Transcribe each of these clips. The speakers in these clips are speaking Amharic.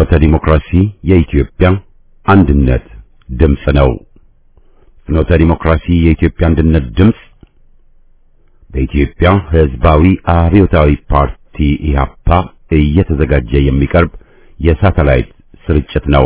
ፍኖተ ዲሞክራሲ የኢትዮጵያ አንድነት ድምፅ ነው። ፍኖተ ዲሞክራሲ የኢትዮጵያ አንድነት ድምፅ በኢትዮጵያ ሕዝባዊ አብዮታዊ ፓርቲ ኢህአፓ እየተዘጋጀ የሚቀርብ የሳተላይት ስርጭት ነው።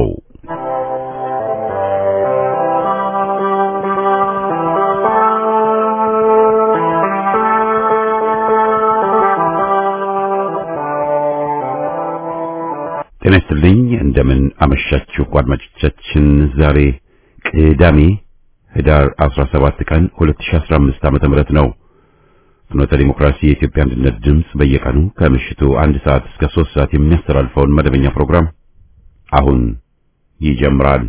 ጤና ይስጥልኝ። እንደምን አመሻችሁ አድማጮቻችን። ዛሬ ቅዳሜ ህዳር 17 ቀን 2015 ዓመተ ምህረት ነው። ፍኖተ ዲሞክራሲ የኢትዮጵያ አንድነት ድምፅ በየቀኑ ከምሽቱ አንድ ሰዓት እስከ 3 ሰዓት የሚያስተላልፈውን መደበኛ ፕሮግራም አሁን ይጀምራል።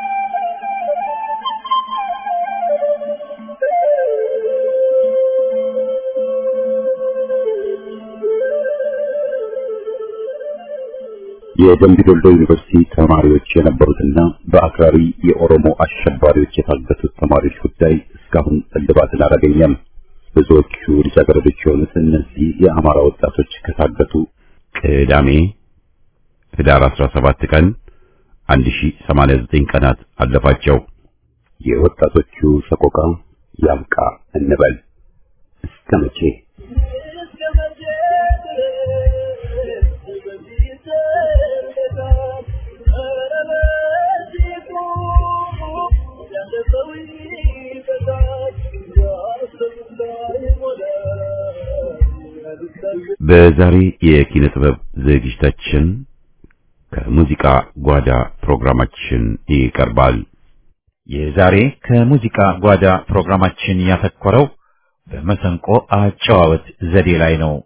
የደምቢ ዶሎ ዩኒቨርሲቲ ተማሪዎች የነበሩትና በአክራሪ የኦሮሞ አሸባሪዎች የታገቱት ተማሪዎች ጉዳይ እስካሁን እልባትን አላገኘም። ብዙዎቹ ልጃገረዶች የሆኑት እነዚህ የአማራ ወጣቶች ከታገቱ ቅዳሜ ህዳር 17 ቀን 1089 ቀናት አለፋቸው። የወጣቶቹ ሰቆቃ ያብቃ እንበል እስከ መቼ? በዛሬ የኪነ ጥበብ ዝግጅታችን ከሙዚቃ ጓዳ ፕሮግራማችን ይቀርባል። የዛሬ ከሙዚቃ ጓዳ ፕሮግራማችን ያተኮረው በመሰንቆ አጨዋወት ዘዴ ላይ ነው።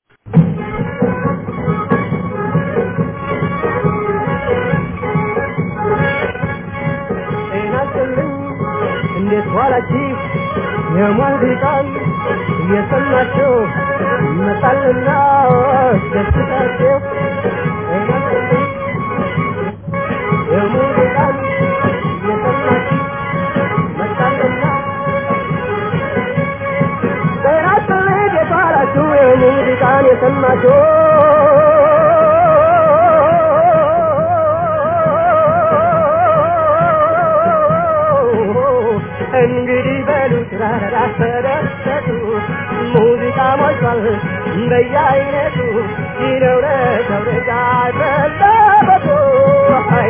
እንዴት ዋላችሁ? የሙዚቃን እየሰማችሁ ይመጣልና ደስታችሁ የሙዚቃን እየሰማችሁ መጣልና በራስህ እንዴት ዋላችሁ? የሙዚቃን የሰማችሁ እንግዲህ በሉ ተደሰቱ፣ ሙዚቃ ሞልቷል በየአይነቱ ይነው ለሰው ልጅ አስፈላጊቱ። አይ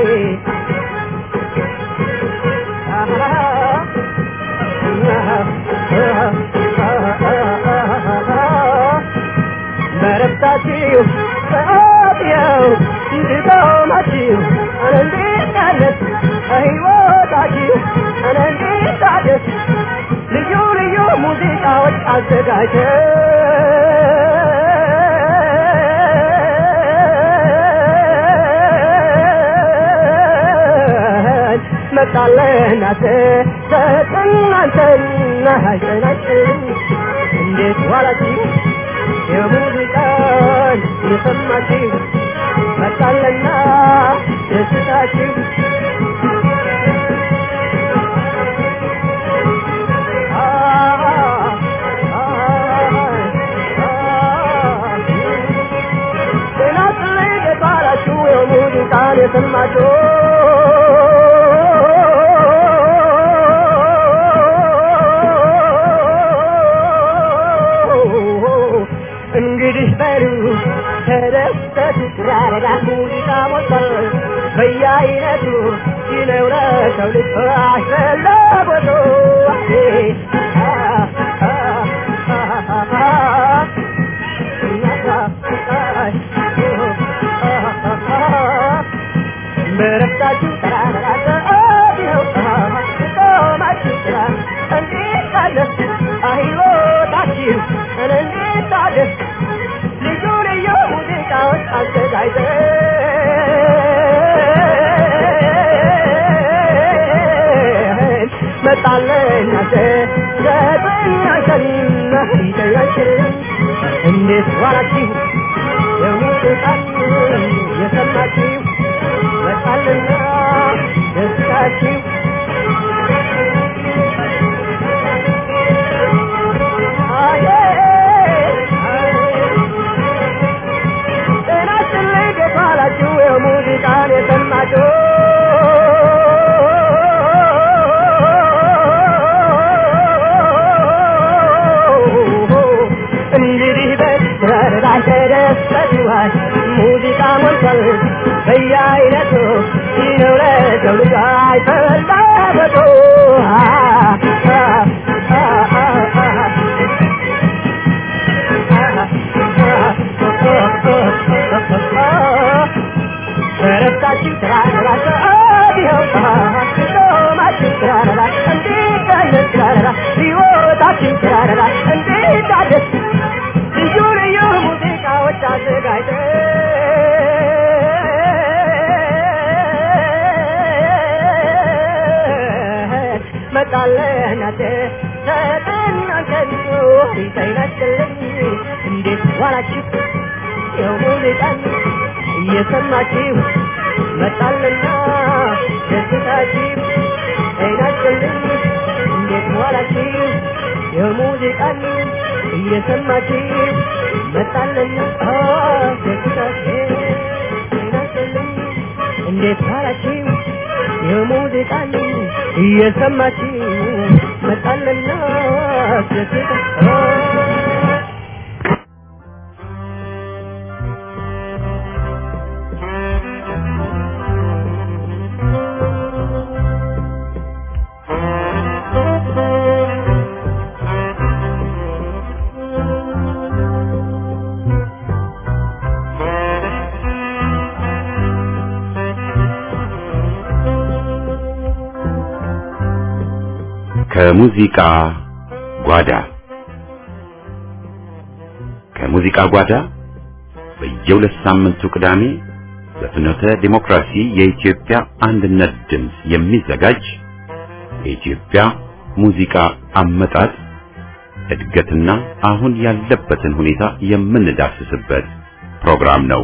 በረብታችሁ በአብያው እንድቆማችሁ አንንዲቃነት በሕይወታችሁ አንንዲታደስ ልዩ ልዩ ሙዚቃዎች አዘጋጀን መጣለናት ተጠናንተና ሀይቀናችን እንዴት ዋላችሁ የሙዚቃን የሰማችሁ መጣለና ደስታችሁ የሙዚቃን የሰማችሁ እንግዲህ በሉ ተደሰቱ፣ ያረጋ ሙዚቃ ሞልቷል በየአይነቱ ይነው ለሰው ልጅ አስፈላጊቱ። በረፍታችሁ ተራራራው ቆማችሁ ስራ እንዴት ታደስ ሕይወታችሁ እንዴት ታደስ ልዩ ልዩ ሙዚቃዎች አዘጋጅተን መጣለናተ ዘጠኛሸና ሂደያችን እንዴት ዋላችሁ የሙዚቃን የሰማችሁ መጣልና ደስታችሁ አየ ጤናችን ላይ ደፋላችሁ የሙዚቃን አንተ ደስ በልዋል ሙዚቃ ሞልቷል በየአይነቱ ነው ለሰው ልጅ አይፈላበቱ በረታችን ትራራ ይኸው ሾማችን ትራራ እንዴት አይነት ትራራ ሕይወታችን ትራራ እንዴት አደስ ልዩ ልዩ ሙዚቃዎች አዘጋጅተን መጣለናት ተጠናንከንቱ ይጠይናችልኝ እንዴት ዋላችሁ ይኸው ሙዚቃን እየሰማችሁ መጣልና ደስታችሁ ጤናችልኝ እንዴት ዋላችሁ የሙዚቃን እየሰማችሁ መጣልና ደስታችሁ ጤናችልኝ እንዴት ዋላችሁ የሙዚቃን እየሰማችሁ መጣልና ደስታችሁ ከሙዚቃ ጓዳ ከሙዚቃ ጓዳ በየሁለት ሳምንቱ ቅዳሜ በፍኖተ ዲሞክራሲ የኢትዮጵያ አንድነት ድምፅ የሚዘጋጅ የኢትዮጵያ ሙዚቃ አመጣጥ እድገትና አሁን ያለበትን ሁኔታ የምንዳስስበት ፕሮግራም ነው።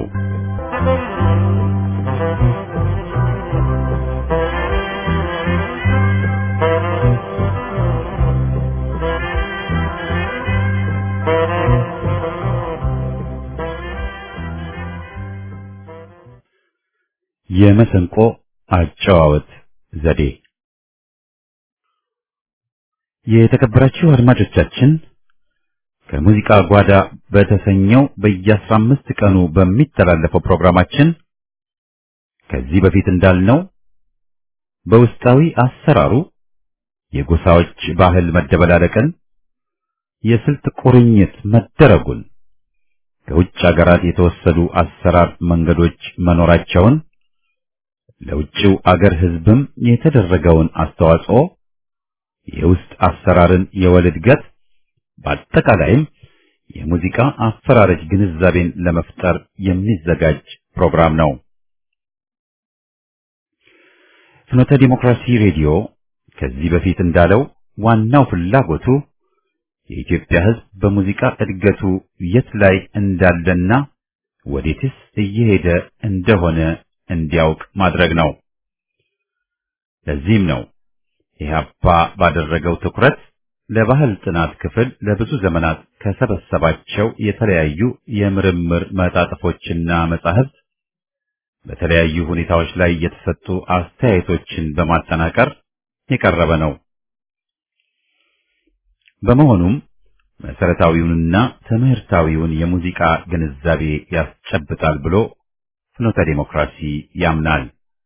የመሰንቆ አጨዋወት ዘዴ የተከበራችሁ አድማጮቻችን ከሙዚቃ ጓዳ በተሰኘው በየአስራ አምስት ቀኑ በሚተላለፈው ፕሮግራማችን ከዚህ በፊት እንዳልነው በውስጣዊ አሰራሩ የጎሳዎች ባህል መደበላለቅን፣ የስልት ቁርኝት መደረጉን፣ ከውጭ አገራት የተወሰዱ አሰራር መንገዶች መኖራቸውን ለውጭው አገር ሕዝብም የተደረገውን አስተዋጽኦ የውስጥ አሰራርን የወል እድገት በአጠቃላይም የሙዚቃ አፈራረጅ ግንዛቤን ለመፍጠር የሚዘጋጅ ፕሮግራም ነው። ፍኖተ ዲሞክራሲ ሬዲዮ ከዚህ በፊት እንዳለው ዋናው ፍላጎቱ የኢትዮጵያ ሕዝብ በሙዚቃ እድገቱ የት ላይ እንዳለና ወዴትስ እየሄደ እንደሆነ እንዲያውቅ ማድረግ ነው። ለዚህም ነው ኢህአፓ ባደረገው ትኩረት ለባህል ጥናት ክፍል ለብዙ ዘመናት ከሰበሰባቸው የተለያዩ የምርምር መጣጥፎችና መጻሕፍት በተለያዩ ሁኔታዎች ላይ የተሰጡ አስተያየቶችን በማጠናቀር የቀረበ ነው። በመሆኑም መሰረታዊውንና ትምህርታዊውን የሙዚቃ ግንዛቤ ያስጨብጣል ብሎ ፍኖተ ዲሞክራሲ ያምናል።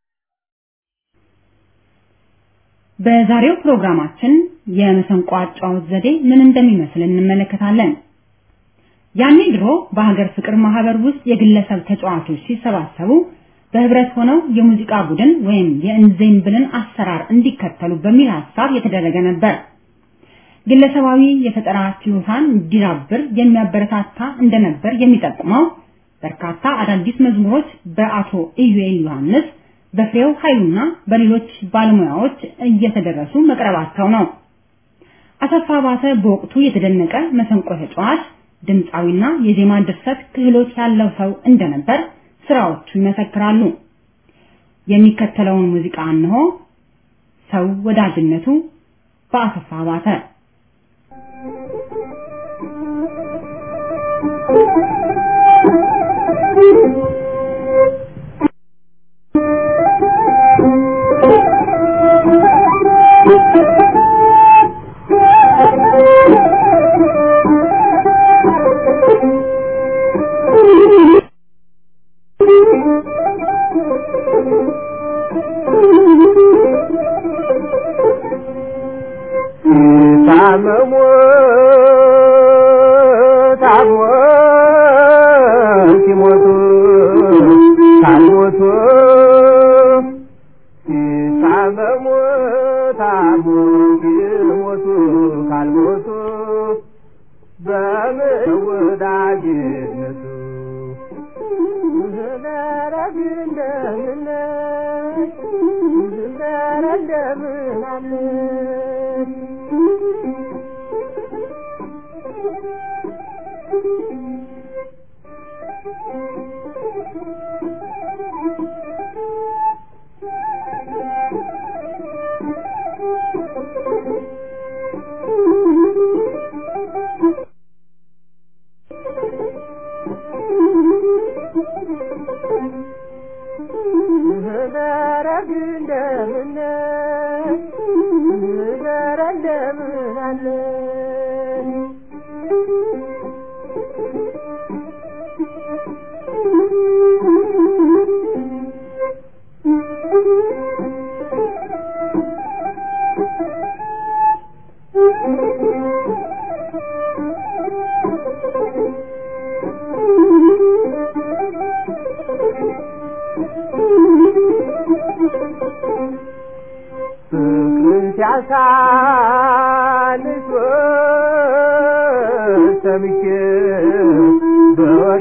በዛሬው ፕሮግራማችን የመሰንቆ አጫዋወት ዘዴ ምን እንደሚመስል እንመለከታለን። ያኔ ድሮ በሀገር ፍቅር ማህበር ውስጥ የግለሰብ ተጫዋቾች ሲሰባሰቡ በህብረት ሆነው የሙዚቃ ቡድን ወይም የእንዜምብልን አሰራር እንዲከተሉ በሚል ሐሳብ የተደረገ ነበር። ግለሰባዊ የፈጠራ ችሎታን እንዲዳብር የሚያበረታታ እንደነበር የሚጠቁመው በርካታ አዳዲስ መዝሙሮች በአቶ ኢዩኤል ዮሐንስ በፍሬው ኃይሉና በሌሎች ባለሙያዎች እየተደረሱ መቅረባቸው ነው። አሰፋ ባተ በወቅቱ የተደነቀ መሰንቆ ተጫዋች፣ ድምፃዊና የዜማ ድርሰት ክህሎት ያለው ሰው እንደነበር ስራዎቹ ይመሰክራሉ። የሚከተለውን ሙዚቃ እንሆ። ሰው ወዳጅነቱ በአሰፋ ባተ ደረግ እንደምን ደረ እንደምን አለ ፍቅርን ሲያሳንስ ሰምቼ በወሬ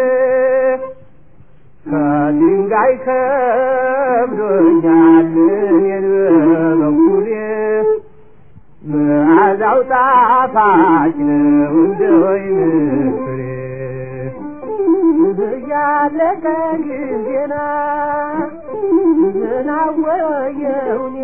ከድንጋይ ከብዶኛል እኔን በበኩሌ መዓዛው ጣፋጭ ነው እንደ ወይን ፍሬ እያለቀ ጊዜና ዝናወየውኔ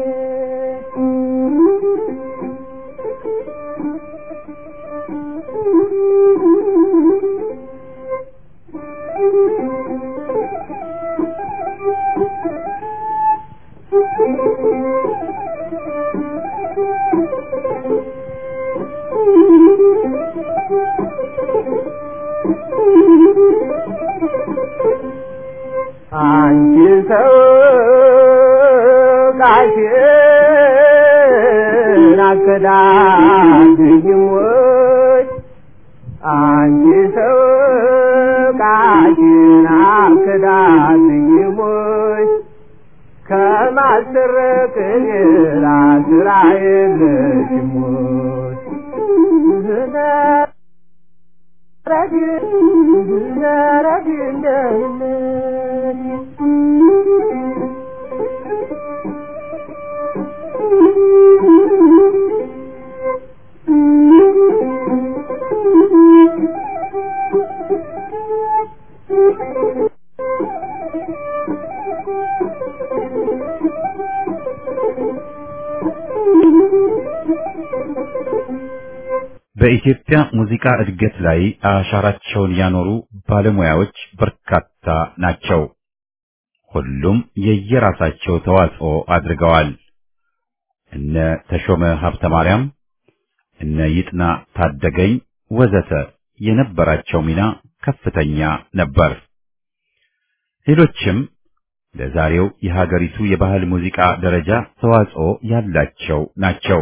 አንቺ ሰው ቃሽን አከዳድኝም ወይ አንቺ ሰው ቃሽን አከዳድኝም ወይ ከማስረቅ ሌላ ስራ የለሽም ወይ ዝነረግ ዝነረግ እንደምን በኢትዮጵያ ሙዚቃ እድገት ላይ አሻራቸውን ያኖሩ ባለሙያዎች በርካታ ናቸው። ሁሉም የየራሳቸው ተዋጽኦ አድርገዋል። እነ ተሾመ ሀብተ ማርያም፣ እነ ይጥና ታደገኝ ወዘተ የነበራቸው ሚና ከፍተኛ ነበር። ሌሎችም ለዛሬው የሀገሪቱ የባህል ሙዚቃ ደረጃ ተዋጽኦ ያላቸው ናቸው።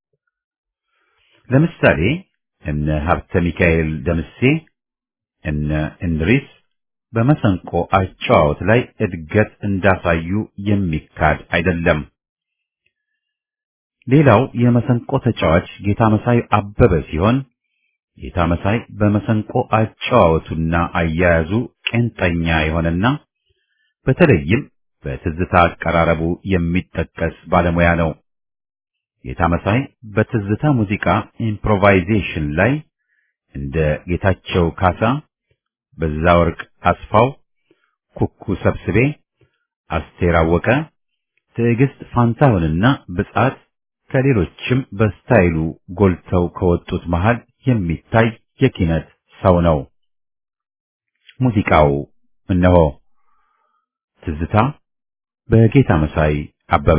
ለምሳሌ እነ ሀብተ ሚካኤል ደምሴ፣ እነ እንድሪስ በመሰንቆ አጨዋወት ላይ እድገት እንዳሳዩ የሚካድ አይደለም። ሌላው የመሰንቆ ተጫዋች ጌታ መሳይ አበበ ሲሆን ጌታ መሳይ በመሰንቆ አጨዋወቱና አያያዙ ቄንጠኛ የሆነና በተለይም በትዝታ አቀራረቡ የሚጠቀስ ባለሙያ ነው። ጌታ መሳይ በትዝታ ሙዚቃ ኢምፕሮቫይዜሽን ላይ እንደ ጌታቸው ካሳ፣ በዛወርቅ አስፋው፣ ኩኩ ሰብስቤ፣ አስቴር አወቀ፣ ትዕግስት ፋንታሁንና ብጻት ከሌሎችም በስታይሉ ጎልተው ከወጡት መሃል የሚታይ የኪነት ሰው ነው። ሙዚቃው እነሆ ትዝታ በጌታ መሳይ አበበ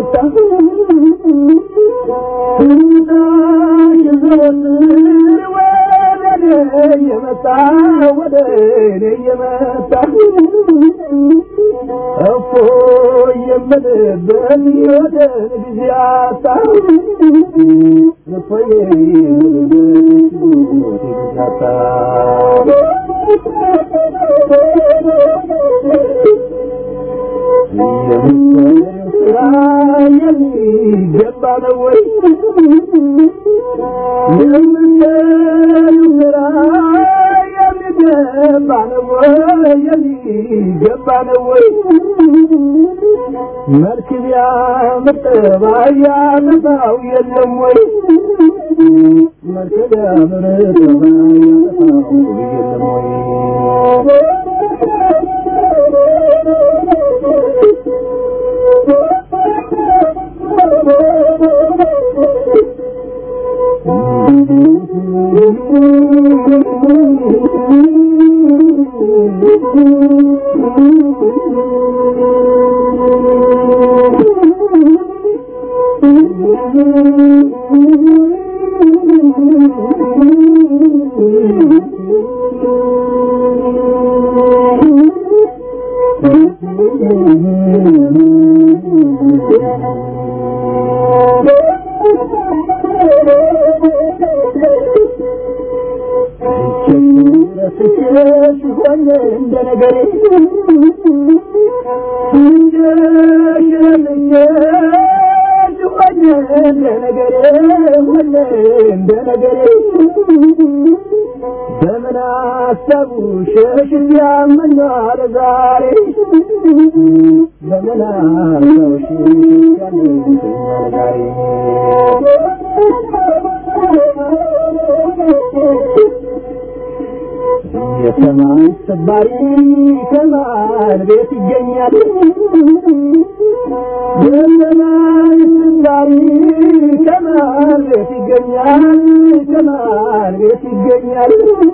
ወደ እየመጣ ወደ እኔ እየመጣ እፎ የምልበት ወደ ጊዜ አጣ እፎ የምልበት ወደ ጊዜ አጣ ስራ የሚገባ ነው ወይ የምንሰሩ ስራ የሚገባ ነው ወይ የሚገባ ነው ወይ መልክ ቢያምር ጠባይ ያጠፋው የለም ወይ መልክ ቢያምር ጠባይ ያጠፋው የለም ወይ ሲሆን እንደ ነገሬ እንደ ሽረምኜ ሲሆን እንደ ነገሬ ሆነ እንደ ነገሬ በምን አሰቡ ሸሽ ያመኛል ዛሬ በምን አሰቡ ሸሽ ያመኛል ዛሬ የሰማይ ሰባሪ ከማን ቤት ይገኛል? የሰማይ ሰባሪ ከማን ቤት ይገኛል? ከማን ቤት ይገኛል?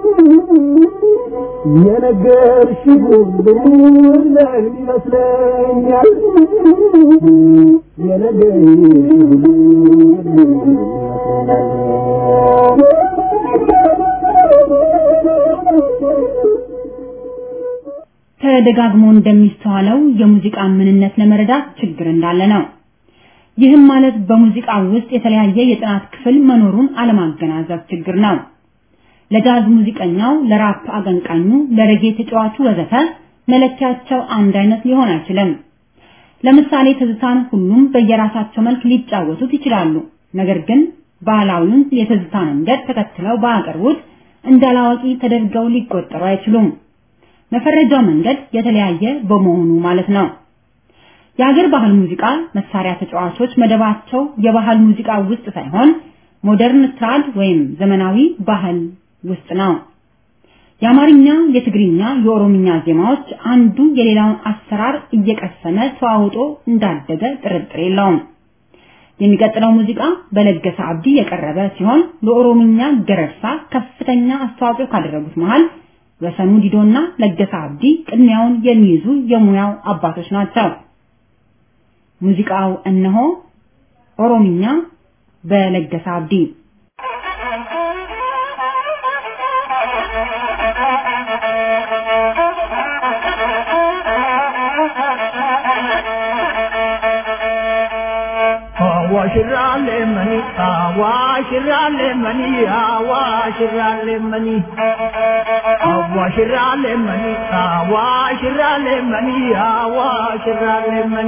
የነገርሽ ሁሉ ለምን ይመስለኛል? የነገርሽ ሁሉ ለምን ተደጋግሞ እንደሚስተዋለው የሙዚቃ ምንነት ለመረዳት ችግር እንዳለ ነው። ይህም ማለት በሙዚቃ ውስጥ የተለያየ የጥናት ክፍል መኖሩን አለማገናዘብ ችግር ነው። ለጃዝ ሙዚቀኛው፣ ለራፕ አቀንቃኙ፣ ለሬጌ ተጫዋቹ ወዘተ መለኪያቸው አንድ አይነት ሊሆን አይችልም። ለምሳሌ ትዝታን ሁሉም በየራሳቸው መልክ ሊጫወቱት ይችላሉ። ነገር ግን ባህላዊውን የትዝታ መንገድ ተከትለው ባያቀርቡት እንዳላዋቂ ተደርገው ሊቆጠሩ አይችሉም። መፈረጃው መንገድ የተለያየ በመሆኑ ማለት ነው። የሀገር ባህል ሙዚቃ መሳሪያ ተጫዋቾች መደባቸው የባህል ሙዚቃ ውስጥ ሳይሆን ሞደርን ትራድ ወይም ዘመናዊ ባህል ውስጥ ነው። የአማርኛ፣ የትግርኛ፣ የኦሮምኛ ዜማዎች አንዱ የሌላውን አሰራር እየቀሰመ ተዋውጦ እንዳደገ ጥርጥር የለውም። የሚቀጥለው ሙዚቃ በለገሰ አብዲ የቀረበ ሲሆን ለኦሮምኛ ገረርሳ ከፍተኛ አስተዋጽኦ ካደረጉት መሃል ወሰኑ ዲዶና ለገሰ አብዲ ቅድሚያውን የሚይዙ የሙያው አባቶች ናቸው። ሙዚቃው እነሆ ኦሮምኛ በለገሰ አብዲ አዋሽራሌ መኒ አዋሽራሌ መኒ አዋሽራሌ መኒ አዋሽራሌ መኒ አዋሽራሌ መኒ አዋሽራሌ መኒ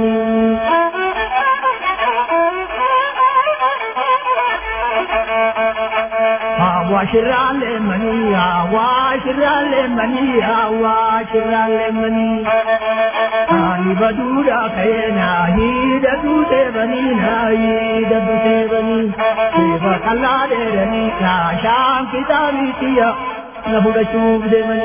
አዋሽራሌ መኒ አዋሽራሌ መኒ አዋሽራሌ መኒ አኒ በዱራ ከየና ሂደቱ ሴበኒና ሂደቱ ሴበኒ ሴበ ቀላዴረኒ ናሻን ኪታቢትያ ነፉደቹፍ ደመኒ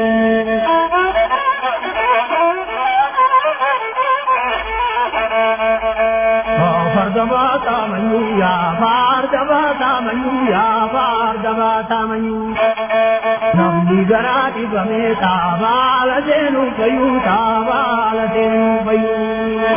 ፈርደባ ታመኙ ያ ፋርደባ ታመኙ ያ ፋርደባ ታመኙ namni garaa dhibame taabaala seenuu fayyuu taabaala seenuu fayyuu.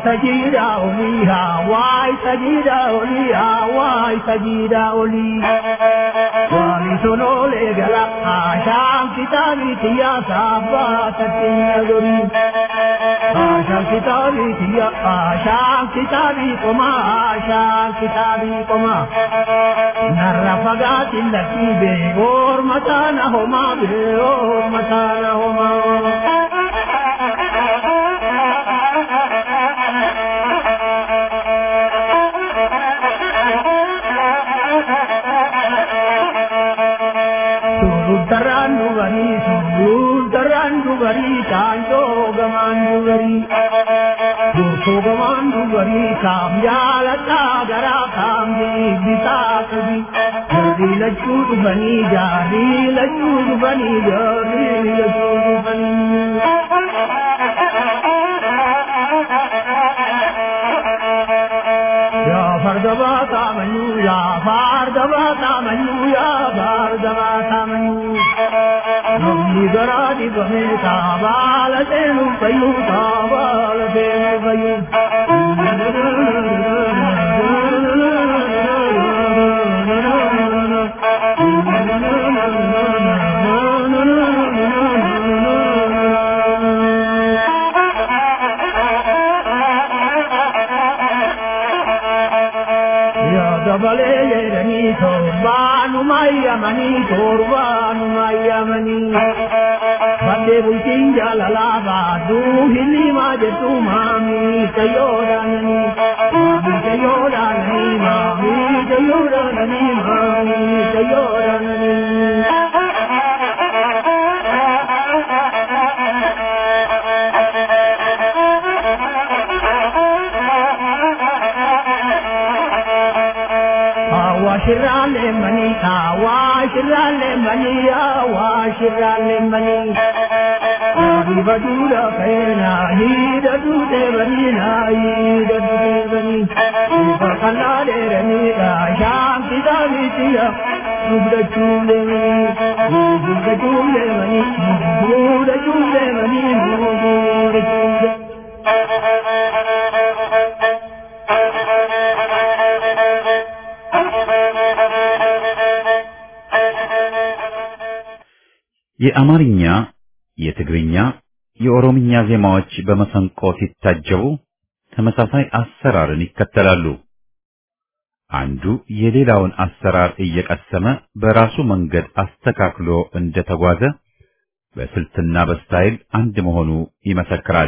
sajida oliha wai sajida oliha wai sajida oli wali sono le gala asham kitabi tiya sabba tatina gori asham kitabi tiya asham kitabi koma asham kitabi koma narra fagati lati be or matana homa be or matana homa Surutaran dugari, surutaran dugari, chanto gaman dugari. Durko gaman dugari, kam jalata gara kam di bisa kabi. Jari lachu bani, jari lachu bani, jari lachu bani. Ya fardaba tamanu, ya fardaba tamanu, ya fardaba tamanu. Namni garadi bame tabala tenu payu tabala tenu payu. Ya dabale yerani torbanu mayamani torbanu mayamani Bande bultin jalala badu hili majetu mami tayodanani Mami tayodanani mami tayodanani mami tayodanani Awashirale mani, awashirale mani, awashirale mani. Adi badura kaina, hida dute bani na, hida dute bani. Iba kanade rani da, shanti da mitiya, subda chule mani, subda chule mani, subda chule mani, subda chule. የአማርኛ፣ የትግርኛ፣ የኦሮምኛ ዜማዎች በመሰንቆ ሲታጀቡ ተመሳሳይ አሰራርን ይከተላሉ። አንዱ የሌላውን አሰራር እየቀሰመ በራሱ መንገድ አስተካክሎ እንደተጓዘ በስልትና በስታይል አንድ መሆኑ ይመሰክራል።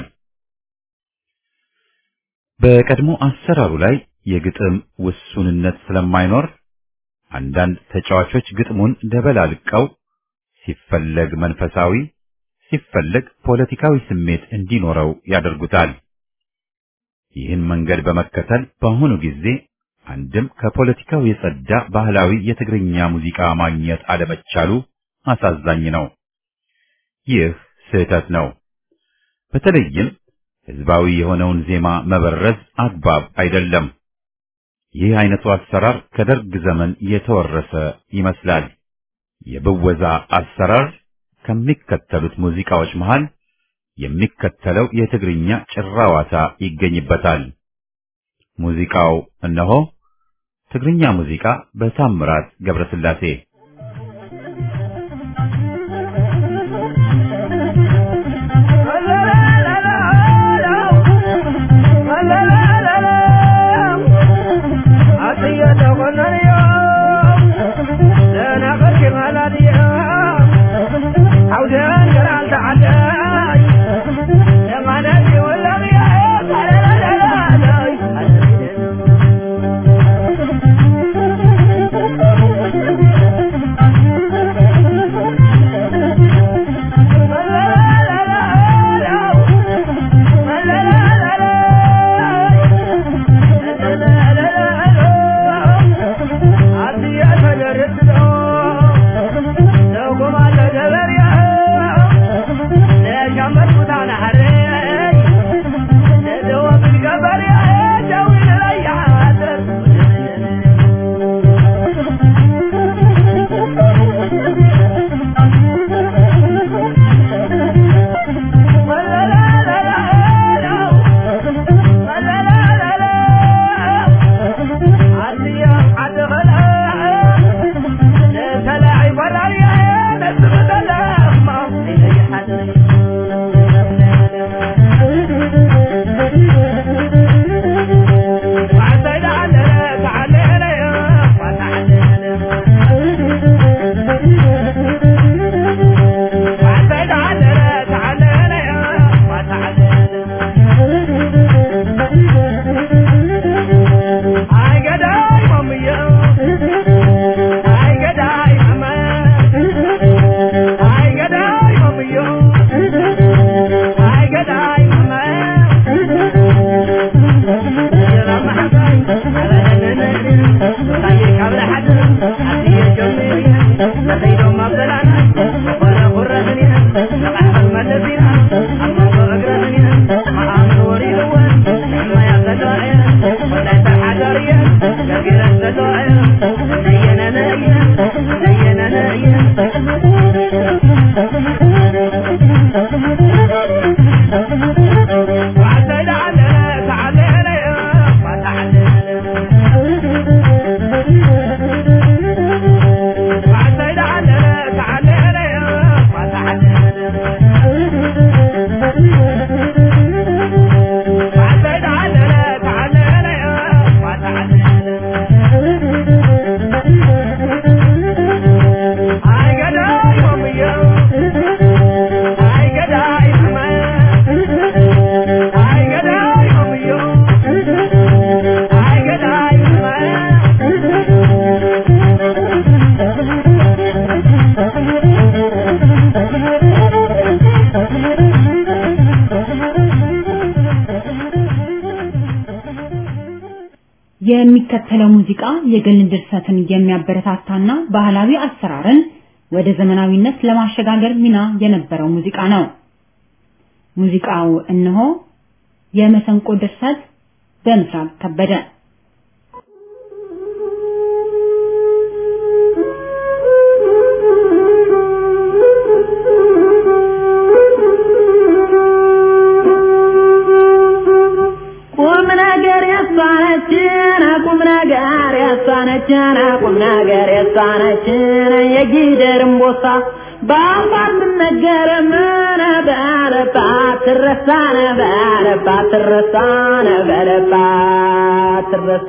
በቀድሞ አሰራሩ ላይ የግጥም ውሱንነት ስለማይኖር አንዳንድ ተጫዋቾች ግጥሙን ደበላልቀው ሲፈለግ መንፈሳዊ ሲፈለግ ፖለቲካዊ ስሜት እንዲኖረው ያደርጉታል። ይህን መንገድ በመከተል በአሁኑ ጊዜ አንድም ከፖለቲካው የጸዳ ባህላዊ የትግርኛ ሙዚቃ ማግኘት አለመቻሉ አሳዛኝ ነው። ይህ ስህተት ነው። በተለይም ህዝባዊ የሆነውን ዜማ መበረዝ አግባብ አይደለም። ይህ አይነቱ አሰራር ከደርግ ዘመን የተወረሰ ይመስላል። የብወዛ አሰራር ከሚከተሉት ሙዚቃዎች መሃል የሚከተለው የትግርኛ ጭራዋታ ይገኝበታል። ሙዚቃው እነሆ ትግርኛ ሙዚቃ በታምራት ገብረስላሴ Thank you. የሚከተለው ሙዚቃ የግል ድርሰትን የሚያበረታታና ባህላዊ አሰራርን ወደ ዘመናዊነት ለማሸጋገር ሚና የነበረው ሙዚቃ ነው። ሙዚቃው እነሆ የመሰንቆ ድርሰት በምስራቅ ከበደ ቁም ነገር ያሳነችን ቁም ነገር ያሳነችን ቁም ነገር ያሳነችን የጊደር እምቦሳ በአፋት ትነገር ምን በለባት ትረሳነ በለባት ትረሳነ በለባት ትረሳ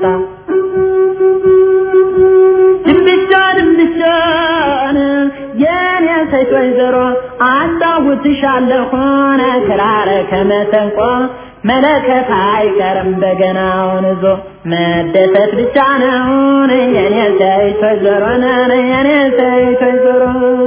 ድንብሻ ድንብሻን የኔ ሴት ወይዘሮ አጫውትሻለሁን ክራር ከመሰንቆ መለከት አይቀርም በገናውን ይዞ መደሰት ብቻ ነውን የኔ ሴት ወይዘሮ ነን የኔ ሴት ወይዘሮ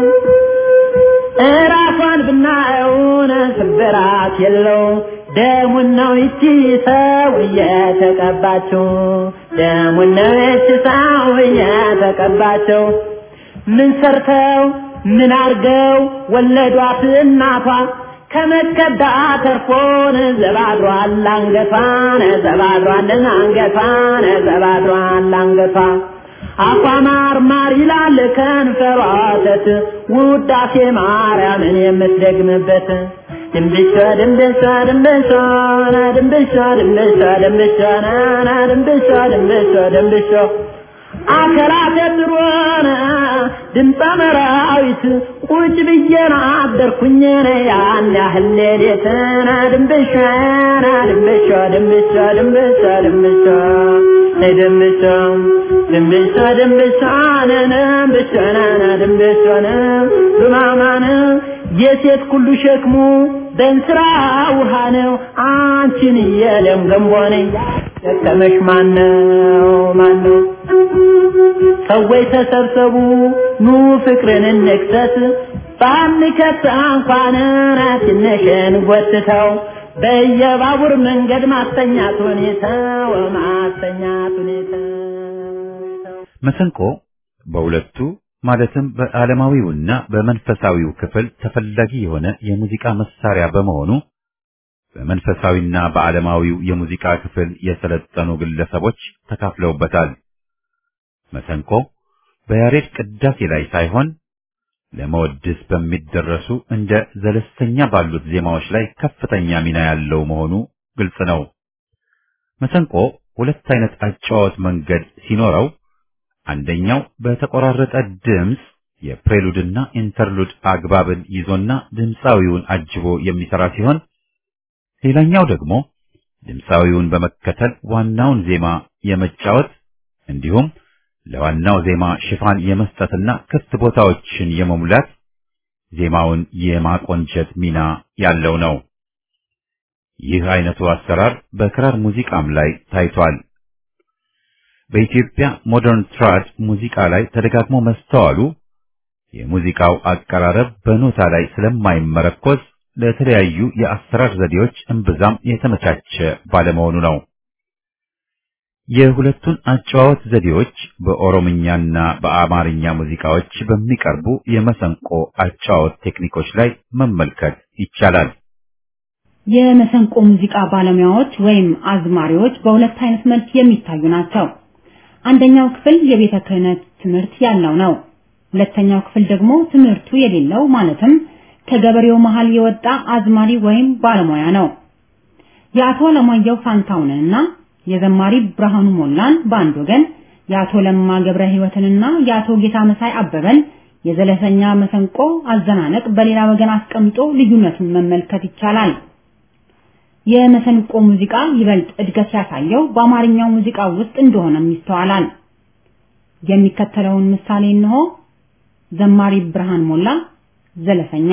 እራሷን ብናየውን ስብራት የለው ደሙን ነው ይቺ ሰው እየተቀባችው ደሙን ነው ይቺ ሰው እየተቀባችው ምን ሰርተው ምን አርገው ወለዷት እናቷ ከመከዳ ተርፎን ዘባድሯል አንገቷን ዘባድሯልን አንገቷን ዘባድሯል አንገቷ አፏ ማር ማር ይላል ከንፈሯ ወተት ውዳሴ ማርያምን የምትደግምበት ድንብሻ ድንብሻ ድንብሻ ና ድንብሻ ድንብሻ ድንብሻ ና ና ድንብሻ ድንብሻ ድንብሻ አከራተ ጥሩነ ድምፀ መራዊት ቁጭ ብዬና አደርኩኝ ያን ያህል ሌሊትና ድንብሻ ና ድንብሻ ድንብሻ ድንብሻ ድንብሻ ድንብሻ ድንብሻ ድንብሻ ነነ ድንብሻ ነነ ድንብሻ ነ ዱማማነ የሴት ሁሉ ሸክሙ በእንስራ ውሃ ነው አንቺን የለም ገንቦ ነኝ ደከመሽ ማነው ማነው ሰዎች ተሰብሰቡ ኑ ፍቅርን እንክሰስ ባንከት እንኳን ትንሽን ጎትተው በየባቡር መንገድ ማስተኛት ሁኔታው ማስተኛት ሁኔታው መሰንቆ በሁለቱ ማለትም በዓለማዊውና በመንፈሳዊው ክፍል ተፈላጊ የሆነ የሙዚቃ መሳሪያ በመሆኑ በመንፈሳዊና በዓለማዊው የሙዚቃ ክፍል የሰለጠኑ ግለሰቦች ተካፍለውበታል። መሰንቆ በያሬድ ቅዳሴ ላይ ሳይሆን ለመወድስ በሚደረሱ እንደ ዘለስተኛ ባሉት ዜማዎች ላይ ከፍተኛ ሚና ያለው መሆኑ ግልጽ ነው። መሰንቆ ሁለት አይነት አጨዋወት መንገድ ሲኖረው አንደኛው በተቆራረጠ ድምፅ የፕሬሉድና ኢንተርሉድ አግባብን ይዞና ድምፃዊውን አጅቦ የሚሰራ ሲሆን ሌላኛው ደግሞ ድምፃዊውን በመከተል ዋናውን ዜማ የመጫወት እንዲሁም ለዋናው ዜማ ሽፋን የመስጠትና ክፍት ቦታዎችን የመሙላት ዜማውን የማቆንጨት ሚና ያለው ነው። ይህ አይነቱ አሰራር በክራር ሙዚቃም ላይ ታይቷል። በኢትዮጵያ ሞደርን ትራድ ሙዚቃ ላይ ተደጋግሞ መስተዋሉ የሙዚቃው አቀራረብ በኖታ ላይ ስለማይመረኮዝ ለተለያዩ የአሰራር ዘዴዎች እምብዛም የተመቻቸ ባለመሆኑ ነው። የሁለቱን አጨዋወት ዘዴዎች በኦሮምኛና በአማርኛ ሙዚቃዎች በሚቀርቡ የመሰንቆ አጨዋወት ቴክኒኮች ላይ መመልከት ይቻላል። የመሰንቆ ሙዚቃ ባለሙያዎች ወይም አዝማሪዎች በሁለት አይነት መልክ የሚታዩ ናቸው። አንደኛው ክፍል የቤተ ክህነት ትምህርት ያለው ነው። ሁለተኛው ክፍል ደግሞ ትምህርቱ የሌለው ማለትም ከገበሬው መሃል የወጣ አዝማሪ ወይም ባለሙያ ነው። የአቶ ለማየሁ ፋንታውንንና የዘማሪ ብርሃኑ ሞላን በአንድ ወገን፣ የአቶ ለማ ገብረ ሕይወትንና የአቶ ጌታ መሳይ አበበን የዘለሰኛ መሰንቆ አዘናነቅ በሌላ ወገን አስቀምጦ ልዩነቱን መመልከት ይቻላል። የመሰንቆ ሙዚቃ ይበልጥ እድገት ያሳየው በአማርኛው ሙዚቃ ውስጥ እንደሆነም ይስተዋላል። የሚከተለውን ምሳሌ እንሆ። ዘማሪ ብርሃን ሞላ ዘለሰኛ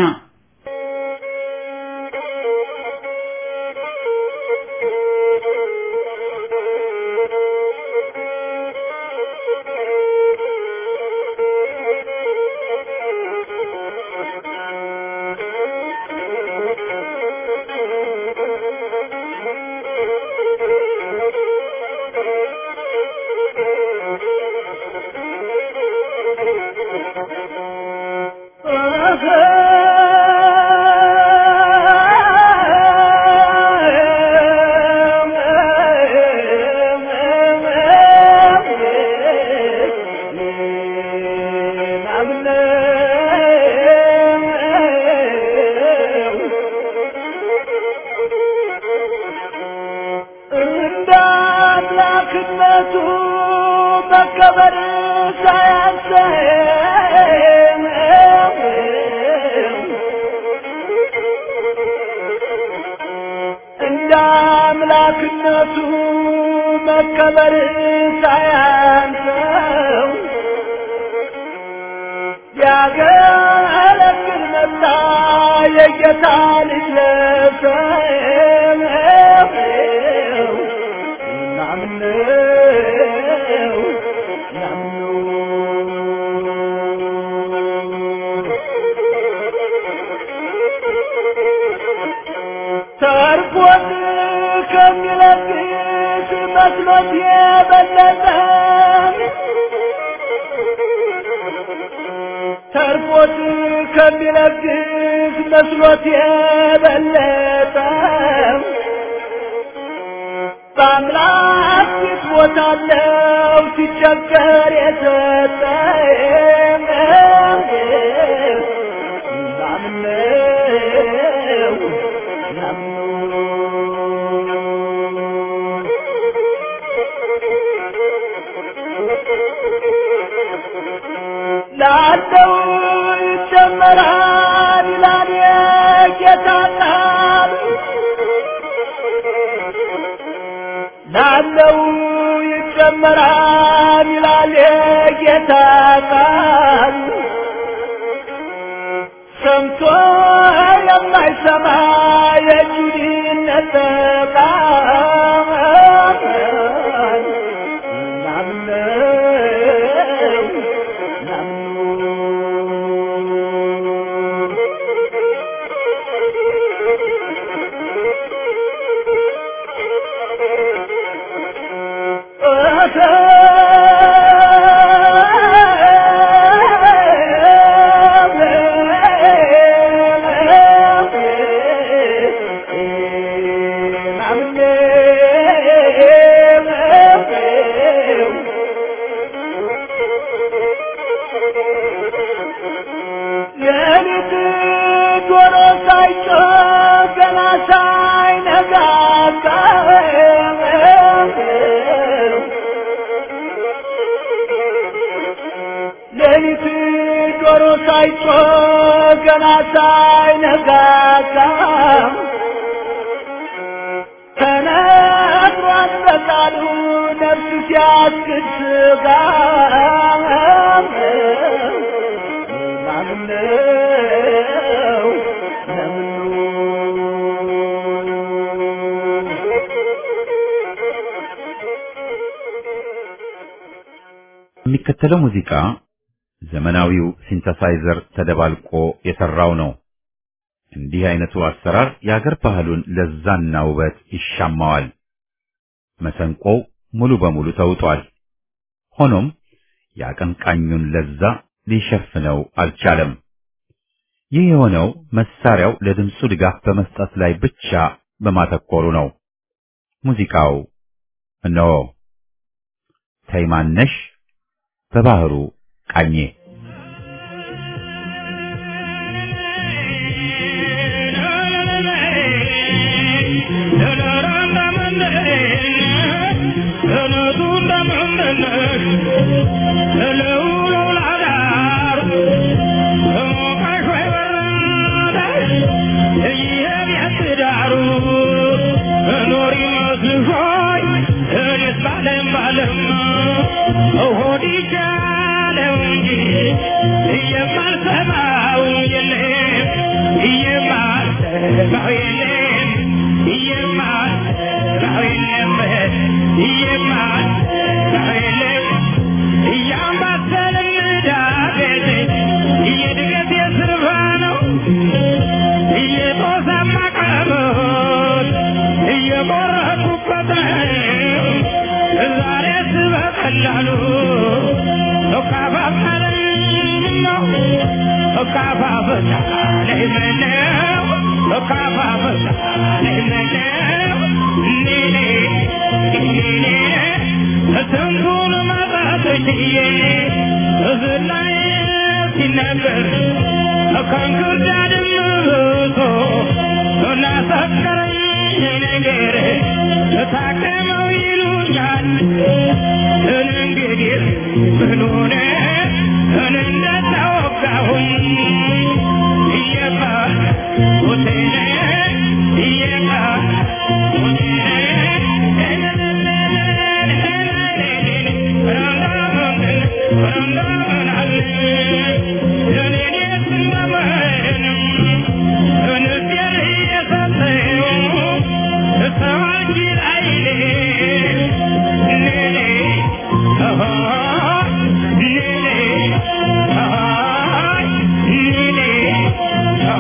Thank you. አምላክነቱ መከበር ሳያንሰው እንደ አምላክነቱ መከበር ሳያንሰው ያገለግል መጣ የጌታ ልጅ ለሰው ናምነው ተርፎት ከሚለግስ መስሎት የበለጠ ተርፎት ከሚለግስ መስሎት የበለጠ በአምላክ ፊት ቦታለው ሲቸገር የሰጠ ናምነው ላለው ይጨመራል ይላል የጌታ ቃል ላለው ይጨመራል ይላል የጌታ ቃል ሰምቶ የማይሰማ የጁዲነት ቃል ናምነው ሌሊት ዶሮ ሳይጮህ ገና ሳይነጋጋ ሌሊት ዶሮ ሳይጮህ ገና ሳይነጋጋ ተነግሯል በቃሉ ነፍስ ሲያስክድ ስጋ ናምነው የሚከተለው ሙዚቃ ዘመናዊው ሲንተሳይዘር ተደባልቆ የሰራው ነው። እንዲህ አይነቱ አሰራር የአገር ባህሉን ለዛና ውበት ይሻማዋል። መሰንቆው ሙሉ በሙሉ ተውጧል። ሆኖም የአቀንቃኙን ለዛ ሊሸፍነው አልቻለም። ይህ የሆነው መሳሪያው ለድምፁ ድጋፍ በመስጠት ላይ ብቻ በማተኮሩ ነው። ሙዚቃው እነሆ ተይማነሽ በባህሩ ቃኜ ነገር ታከመው ይሉኛል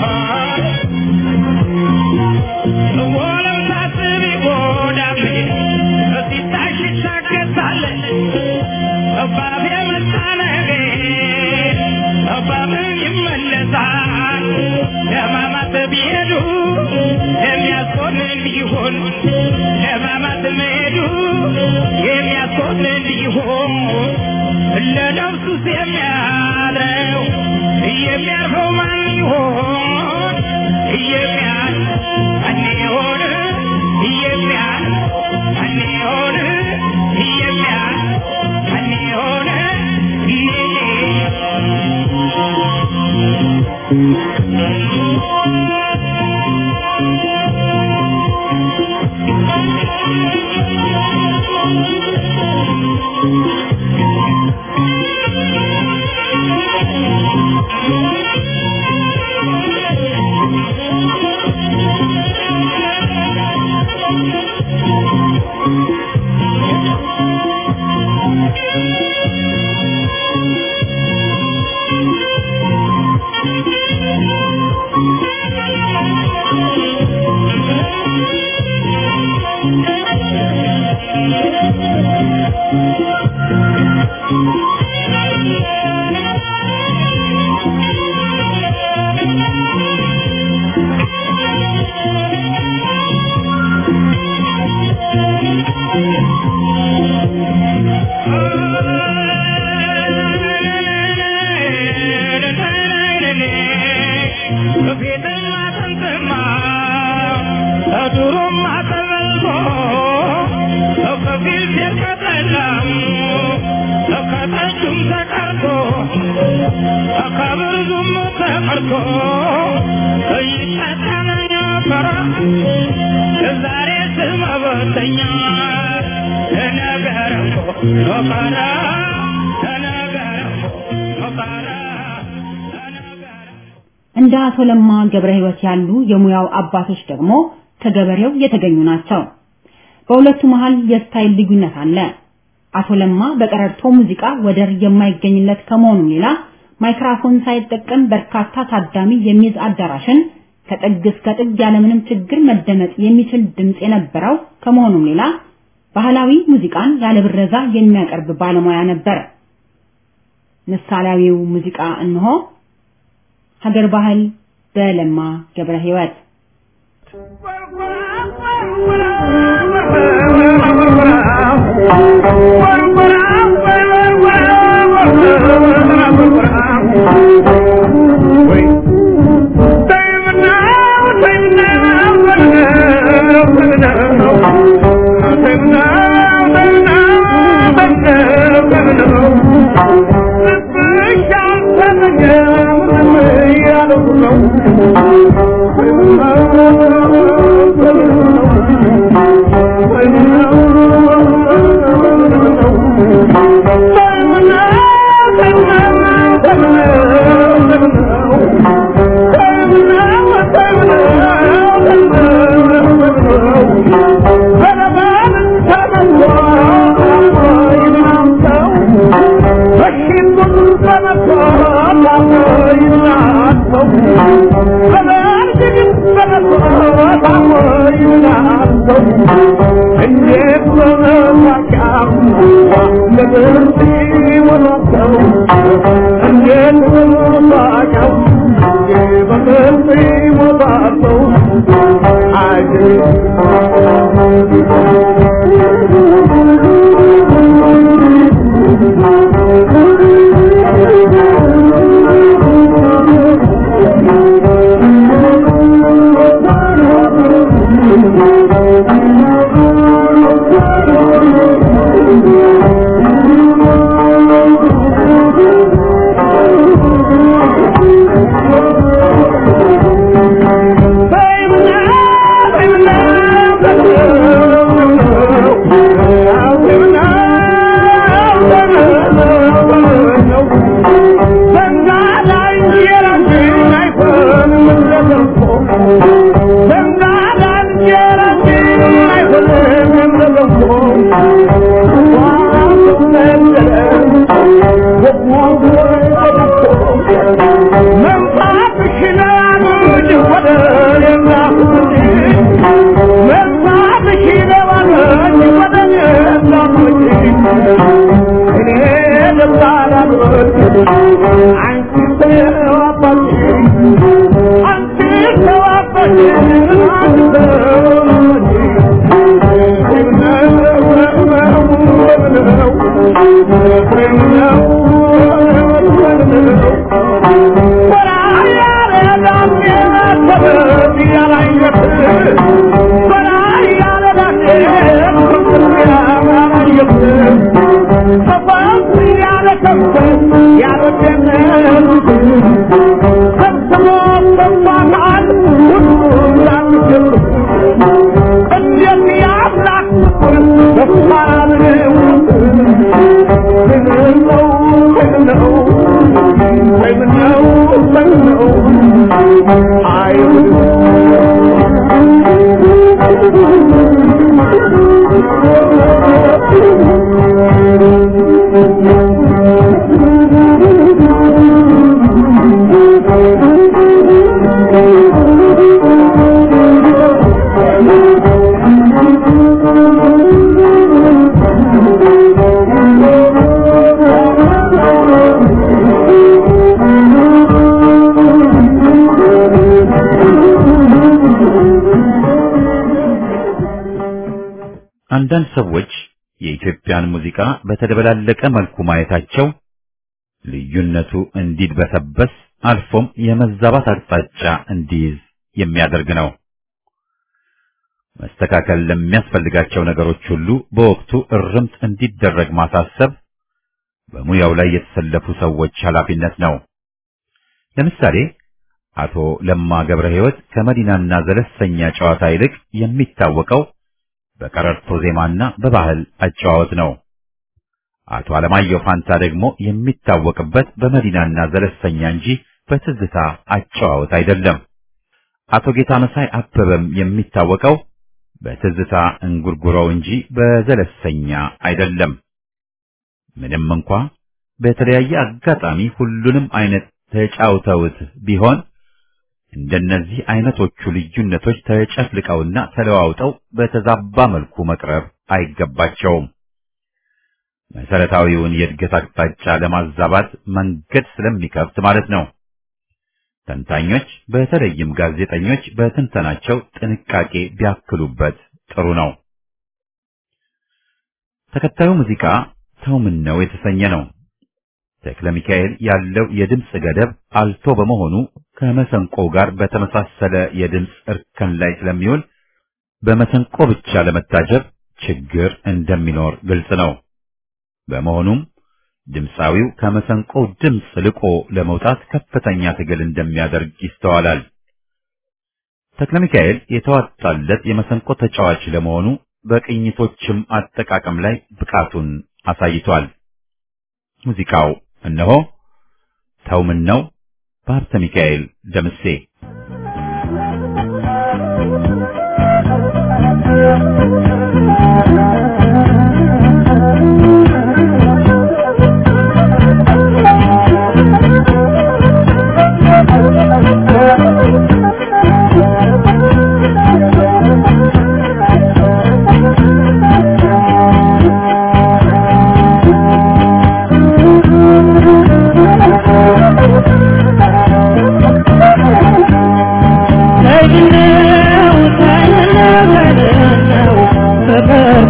ወለም ሳስብ ይጎዳል ሲታሽ ይሻገታል እባብ የመጣ ነገር እባብን ይመለሳል ለማማት ቢሄዱ የሚያስቆንን ቢሆን ለማማት መሄዱ የሚያስቆንን ቢሆን ለነፍሱስ የሚያድረው የሚያርፈው ማን ይሆን የሚያል ማን ይሆን የሚያል ማን ይሆን የሚያል ማን ይሆን ዛሬ ስመበተኛ ነገር እኮ ኖቀረ ነገር እኮ ኖቀረ ነገር እንደ አቶ ለማ ገብረ ሕይወት ያሉ የሙያው አባቶች ደግሞ ከገበሬው የተገኙ ናቸው። በሁለቱ መሃል የስታይል ልዩነት አለ። አቶ ለማ በቀረርቶ ሙዚቃ ወደር የማይገኝለት ከመሆኑም ሌላ ማይክራፎን ሳይጠቀም በርካታ ታዳሚ የሚይዝ አዳራሽን ከጥግ እስከ ጥግ ያለምንም ችግር መደመጥ የሚችል ድምፅ የነበረው ከመሆኑም ሌላ ባህላዊ ሙዚቃን ያለ ብረዛ የሚያቀርብ ባለሙያ ነበር። ምሳሌያዊው ሙዚቃ እንሆ ሀገር ባህል በለማ ገብረ ሕይወት Thank you. አንዳንድ ሰዎች የኢትዮጵያን ሙዚቃ በተደበላለቀ መልኩ ማየታቸው ልዩነቱ እንዲድበሰበስ አልፎም የመዛባት አቅጣጫ እንዲይዝ የሚያደርግ ነው። መስተካከል ለሚያስፈልጋቸው ነገሮች ሁሉ በወቅቱ እርምት እንዲደረግ ማሳሰብ በሙያው ላይ የተሰለፉ ሰዎች ኃላፊነት ነው። ለምሳሌ አቶ ለማ ገብረ ሕይወት ከመዲናና ዘለሰኛ ጨዋታ ይልቅ የሚታወቀው በቀረርቶ ዜማና በባህል አጨዋወት ነው። አቶ አለማየሁ ፋንታ ደግሞ የሚታወቅበት በመዲናና ዘለሰኛ እንጂ በትዝታ አጨዋወት አይደለም። አቶ ጌታ መሳይ አበበም የሚታወቀው በትዝታ እንጉርጉሮው እንጂ በዘለሰኛ አይደለም። ምንም እንኳ በተለያየ አጋጣሚ ሁሉንም አይነት ተጫውተውት ቢሆን እንደነዚህ አይነቶቹ ልዩነቶች ተጨፍልቀውና ተለዋውጠው በተዛባ መልኩ መቅረብ አይገባቸውም። መሰረታዊውን የእድገት አቅጣጫ ለማዛባት መንገድ ስለሚከፍት ማለት ነው። ተንታኞች በተለይም ጋዜጠኞች በትንተናቸው ጥንቃቄ ቢያክሉበት ጥሩ ነው። ተከታዩ ሙዚቃ ሰው ምን ነው የተሰኘ ነው። ተክለ ሚካኤል ያለው የድምፅ ገደብ አልቶ በመሆኑ ከመሰንቆ ጋር በተመሳሰለ የድምፅ እርከን ላይ ስለሚውል በመሰንቆ ብቻ ለመታጀብ ችግር እንደሚኖር ግልጽ ነው። በመሆኑም ድምፃዊው ከመሰንቆው ድምፅ ልቆ ለመውጣት ከፍተኛ ትግል እንደሚያደርግ ይስተዋላል። ተክለ ሚካኤል የተዋጣለት የመሰንቆ ተጫዋች ለመሆኑ በቅኝቶችም አጠቃቀም ላይ ብቃቱን አሳይቷል። ሙዚቃው እነሆ ተው ምን ነው በሀብተ ሚካኤል ደምሴ ተይነው ተይነው ተይነው ፍቅር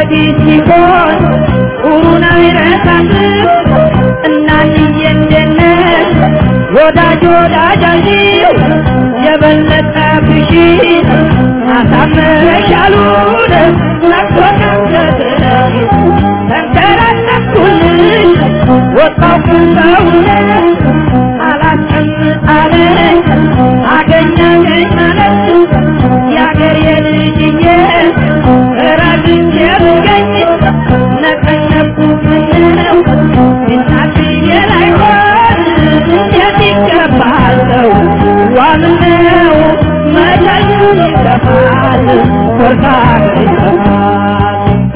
ወዲህ ሲሆን ኡሩን አይረሳትም እናትዬ እንደነሽ ወዳጅ ወዳጃችሁ የበለጠ ብሺ አሳምረሻሉን ነክቶናገትነሽ ተንከራተኩልሽ ወጣው ሰውነት አላስቀምጣለኝ አገኘኝ ማለት የአገር የልጅዬ ረግቼ ብገኝ ነቀነቁ ምነው እናትዬ ላይሆን እንዴት ይገባል ሰው ዋምነው መቻል ይገባል ኮርታ ይገባል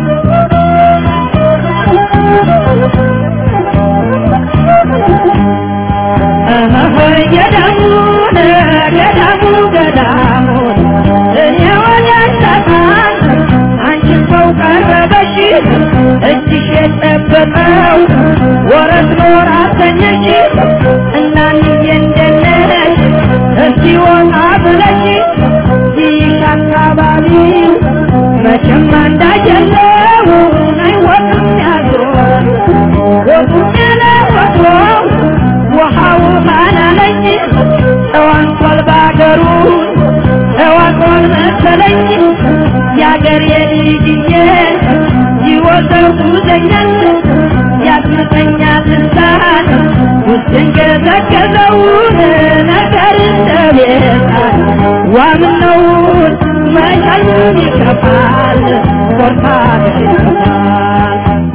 ገዳሙን ገዳሙ ገዳሙን እኔ ወዳሳታን አንቺን ሰው ቀረበሽ እጅሽ የጨበጠው ወረት ኖር አሰኘሽ እናንዬ እንደነሽ እስቲ ወጣ ብለሽ ይሽ አካባቢው መቼም አንዳጀለው አይወቅም ያዞር ወጡም ያለ ወትሮ ውሃው ባላለኝ ተዋንቷል ባገሩ ተዋቋል መሰለኝ የአገር የልጅዬ ይወዘው ጉዘኛል ያስመጠኛል ልሳን ውስጥን ገዘገዘውን ነገር እንደቤታል ዋምነውን መቻሉን ይከፋል ኮርታ ይከፋል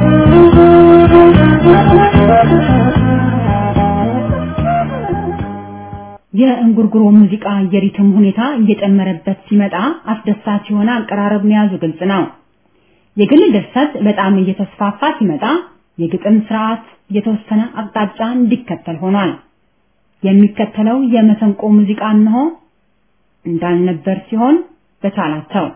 የእንጉርጉሮ ሙዚቃ የሪትም ሁኔታ እየጨመረበት ሲመጣ አስደሳች የሆነ አቀራረብ መያዙ ግልጽ ነው። የግል ድርሰት በጣም እየተስፋፋ ሲመጣ የግጥም ስርዓት የተወሰነ አቅጣጫ እንዲከተል ሆኗል። የሚከተለው የመሰንቆ ሙዚቃ እንሆ እንዳልነበር ሲሆን በቻላቸው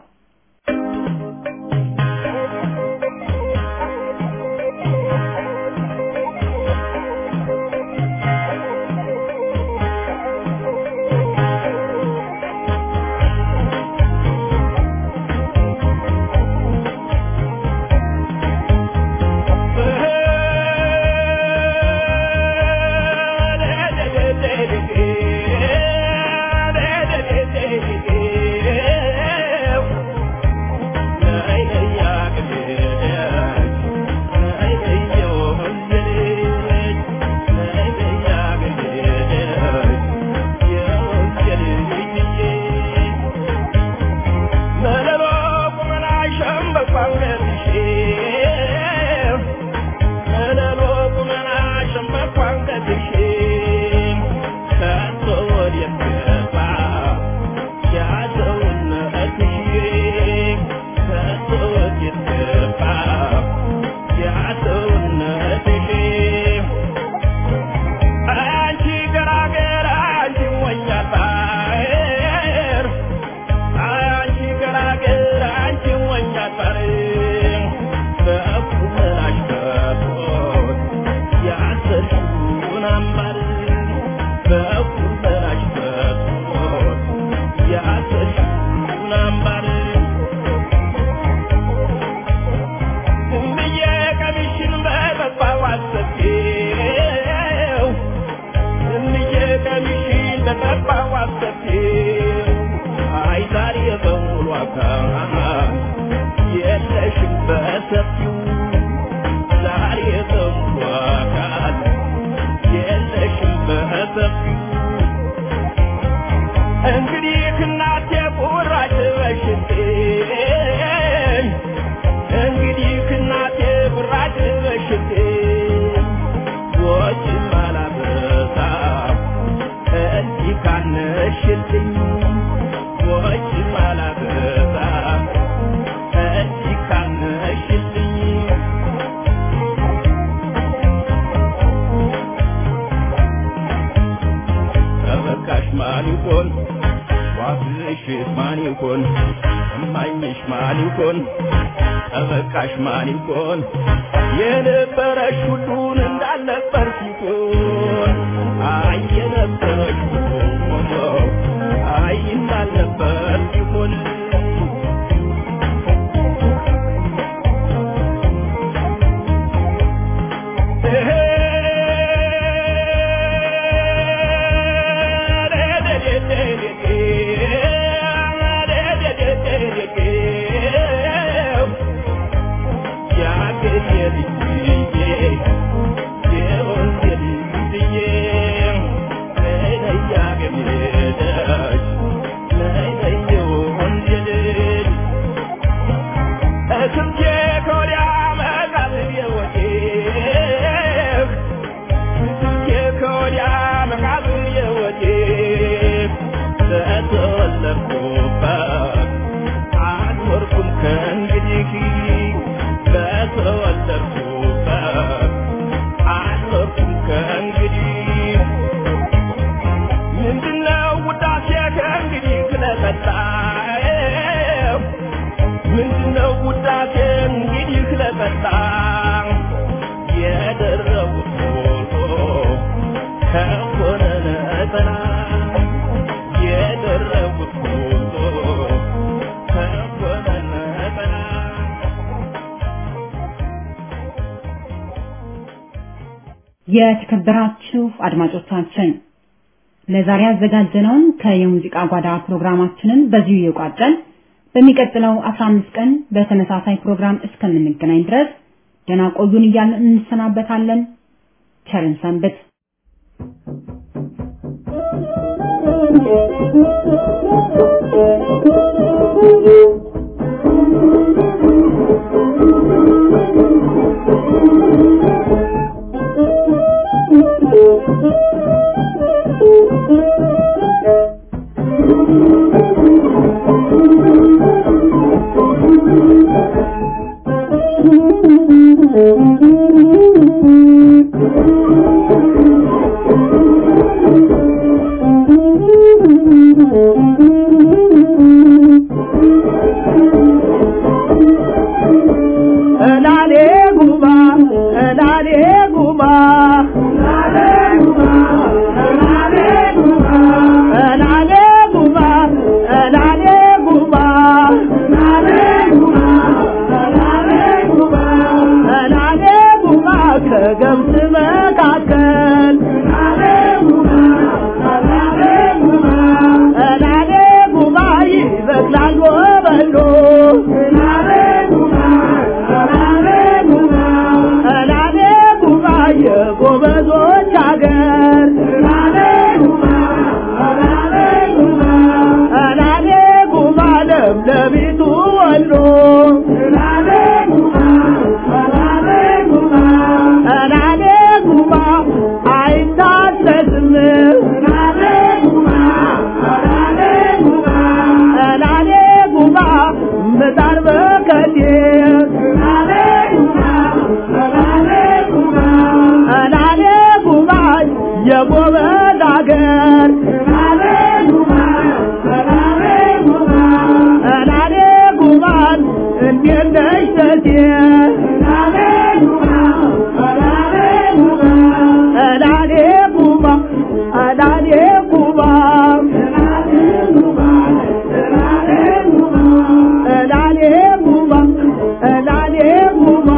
ተበቃሽ ማን ይሆን የነበረሽ ሁሉን እንዳልነበር ሲሆን አይ የነበረሽ ሁሉ አይ እንዳልነበር ሲሆን የተከበራችሁ አድማጮቻችን ለዛሬ ያዘጋጀነውን ከየሙዚቃ ጓዳ ፕሮግራማችንን በዚሁ እየቋጨን በሚቀጥለው 15 ቀን በተመሳሳይ ፕሮግራም እስከምንገናኝ ድረስ ደህና ቆዩን እያልን እንሰናበታለን። ቸርን ሰንብት። እላሌ ጉማ እላሌ ጉማ እላሌ ጉማ እላሌ ጉማ እላሌ ጉማ ከገብስ መካከል እላሌ ጉማ ይበቅላል ወበሎ እላሌ ጉማ የጎበዞች አገር እላሌ ጉማ ለምለሚቱ ወሎ እላሌ ጉማ አይታሰስም እላሌ ጉማ ምጣድ በከቴ እላሌ ጉማ የጎበዝ አገር እላሌ ጉማን እንዴት ነሽ ተቴ እላሌ ጉማ እላሌ ጉማ እላሌ ጉማ እላሌ ጉማ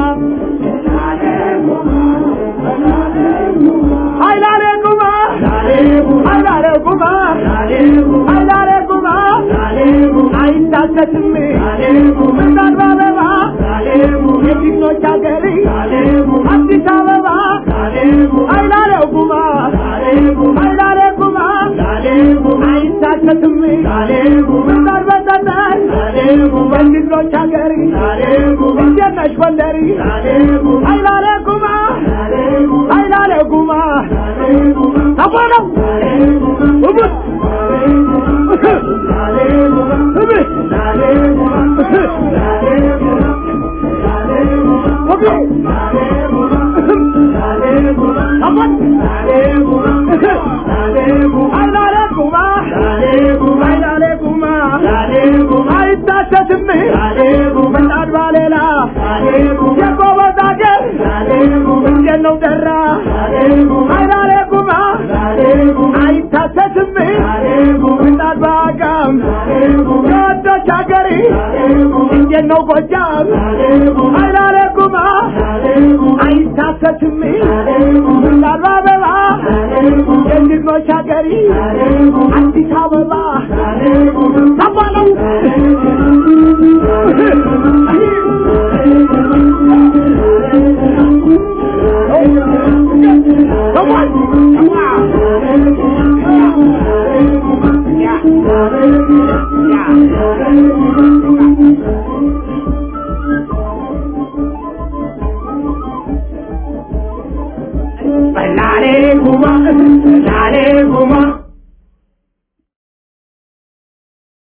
አይላሌ ጉማ አይላሌ ጉማ አይላሌ ጉማ አይታሰትም ምጣድ በአበባ የፊቶች አገር አዲስ አበባ አይላሌ ጉማ አይላሌ ጉማ አይታሰትም ምጣድ በጠጠር የፊቶች አገር እንዴት ነሽ ጎንደር አይላሌ ጉማ አይላሌ ጉማ ተቆረው እቡት እብት አይላሌ ጉማ አይላሌ ጉማ አይታሰትም ምጣድ ባሌላ የጎበዝ አገር እንዴት ነው ደራ አይላሌ ጉማ አይታሰትም ምጣድ በአጋም የወዶች አገር እንዴት ነው ጎጃም አይላሌ ጉማ አይታሰትም ምጣድ በአበባ የልጆች አገር አዲስ አበባ